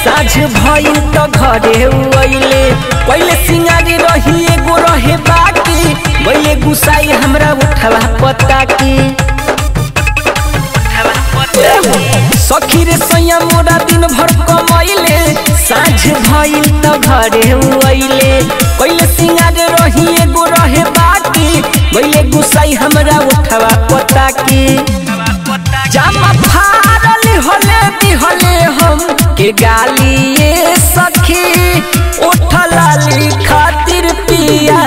साझ भइल त घरे अइले पहिले सिंगारी रही एगो रहे बाकी गइले गुसाई हमरा उठला पता की सखी रे सैया मोरा दिन भर कमैले साझ भइल त घरे अइले पहिले सिंगारे रही एगो रहे बाकी गइले गुसाई हमरा उठवा पता की जामा फाड़ल होले दिहले हम के गाली ये सखी उठलाली खातिर पिया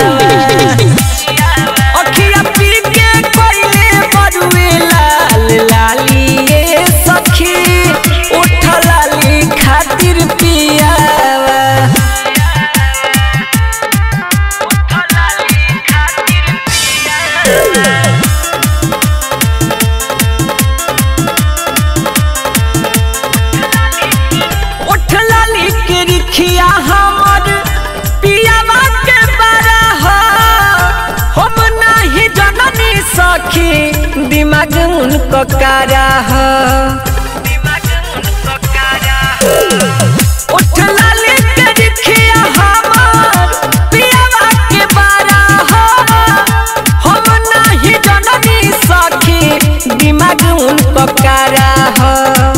अखिया पी के कोइले बरुए लाल लाली ये सखी उठलाली खातिर पिया उठलाली के रिखिया हमर पियावा के बारा हो हम नाही जननी सखी दिमाग उनको कारा हो उठलाली के रिखिया हमर पियावा के बारा हो हम नाही जननी सखी दिमाग उनको कारा हो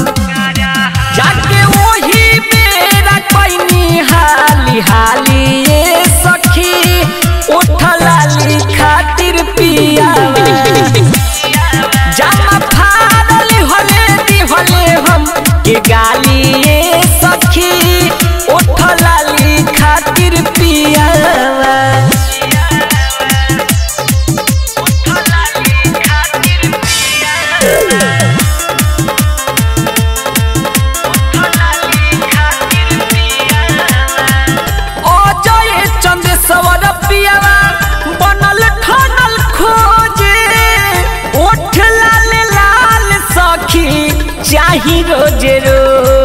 जाके वही मेरा पैनी हाली हाली ये सखी उठलाली खातिर पिया जामा फाड़ल होले दिहले हम के गाली ये सखी उठलाली खातिर पिया अजय चंद सवर पियावा बनल ठनल खोजे ओठ लाल लाल सखी चाही रोजे रोज